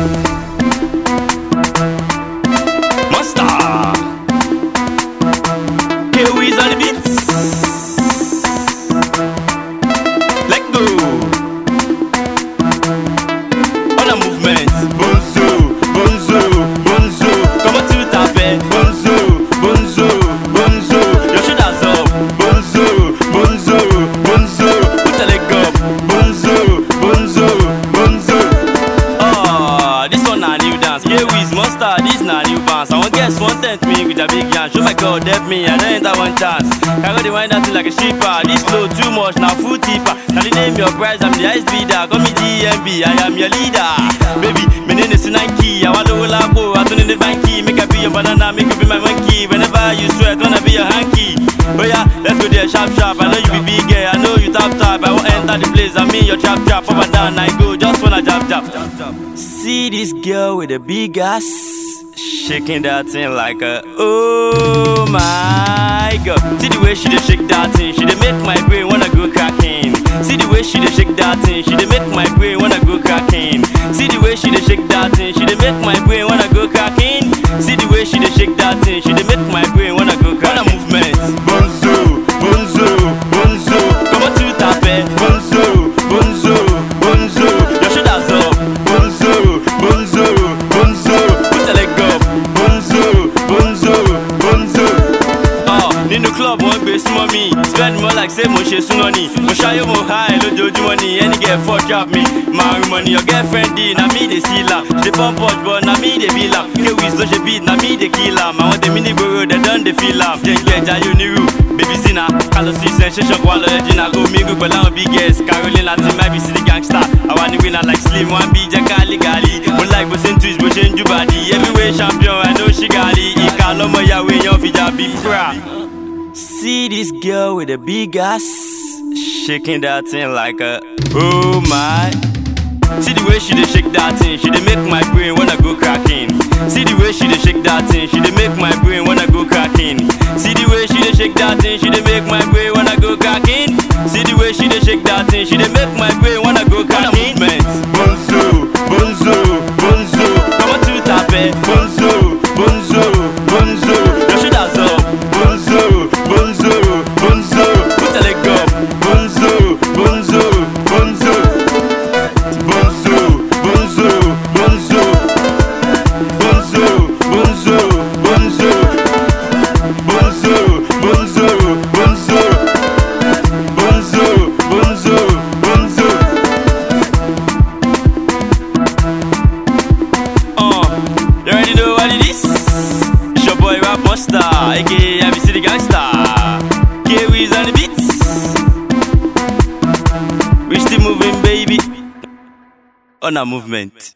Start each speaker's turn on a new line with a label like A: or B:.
A: Monster. K-Wiz on the beats. Let go. On a movement. Bonzo, bonzo, bonzo. Come on to tape. Bonzo, bonzo, bonzo. Your shoulders up. Bonzo, bonzo, bonzo. Put a leg up. Bonzo, bonzo, bonzo. Ah, this one na new dance. K-Wiz, Monster, this na new bounce. I want guess one tent me with a big yarn. Show my God, help me, I don't enter one chance. Carry the wind out like a stripper. This flow too much, now full tipper. Now the name your prize, I'm the ice beater. Call me DMB, I am your leader. Baby, my name is Nike. I want to lapo, I turn in the banky. Make a be your banana, make you be my monkey. Whenever you sweat, wanna be your hanky. Oh yeah, let's go there, sharp sharp. I know you be big, yeah. I know you tap tap. I won't enter the place. I mean your trap trap. Up and down, I go, just wanna jab jab. See this girl with a big ass. Shaking that thing like a oh my god. See the way she dey shake that thing, she dey make my brain wanna go cracking. See the way she dey shake that thing, she dey make my brain wanna go cracking. See the way she dey shake that thing, she dey make my brain wanna go cracking. See the way she dey shake that thing, she dey make my brain wanna go cracking. Wanna movement. Bonzo, bonzo, bonzo. Come on to tape. Bonzo, bonzo, bonzo. Your shoulders up. Bonzo, bonzo, bonzo. Put a leg up. Bonzo, bonzo, bonzo. Ah, nínú club wọ́n gbé súnmọ́ mi spend more like say mo ṣe súná ni mo ṣayé mo high lójoojúmọ́ ni any girl fuck trap me máa rìn mọ́ ni your girlfriend di na me dey seal am she dey pump punch but na me dey feel am K-Wiz ló ṣe beat na me dey kill am àwọn tèmi ní gbòòrò dem don dey feel am jẹ́ ìgbẹ́ jayé onírú baby zina kálọ̀ sí sensation kó wá lọ ẹ̀jìnà kó mi gùn pẹ̀lú àwọn big girls caroline àti maybe city gangster àwa ni winner like slim one bí jẹ́ káálí gàlí mo like bó ṣe ń twist bó ṣe ń jùbàdì heavyweight champion i know she gàlí ìka lọ́mọ ìyàwó èèyàn fìjà bí pra. See this girl with a big ass shaking that thing like a oh my. See the way she dey shake that thing, she dey make my brain wanna go cracking. See the way she dey shake that thing, she dey make my brain wanna go cracking. See the way she dey shake that thing, she dey make my brain wanna go cracking. See the way she dey shake that thing, she dey make my brain wanna go cracking. Bonzo, bonzo, bonzo. Come on to tape. Bonzo, bonzo, bonzo. Your shoulders up. Bonzo, bonzo, bonzo. Put a leg up. Bonzo, bonzo, bonzo. Bonzo, bonzo, bonzo. Bonzo, bonzo, bonzo. Bonzo, bonzo, bonzo. Bonzo, bonzo, bonzo. Uh, you already know what it is? It's your boy Rap Monster, aka Heavy City Gangster. K-Wiz on the beats. We still moving, baby. On a movement.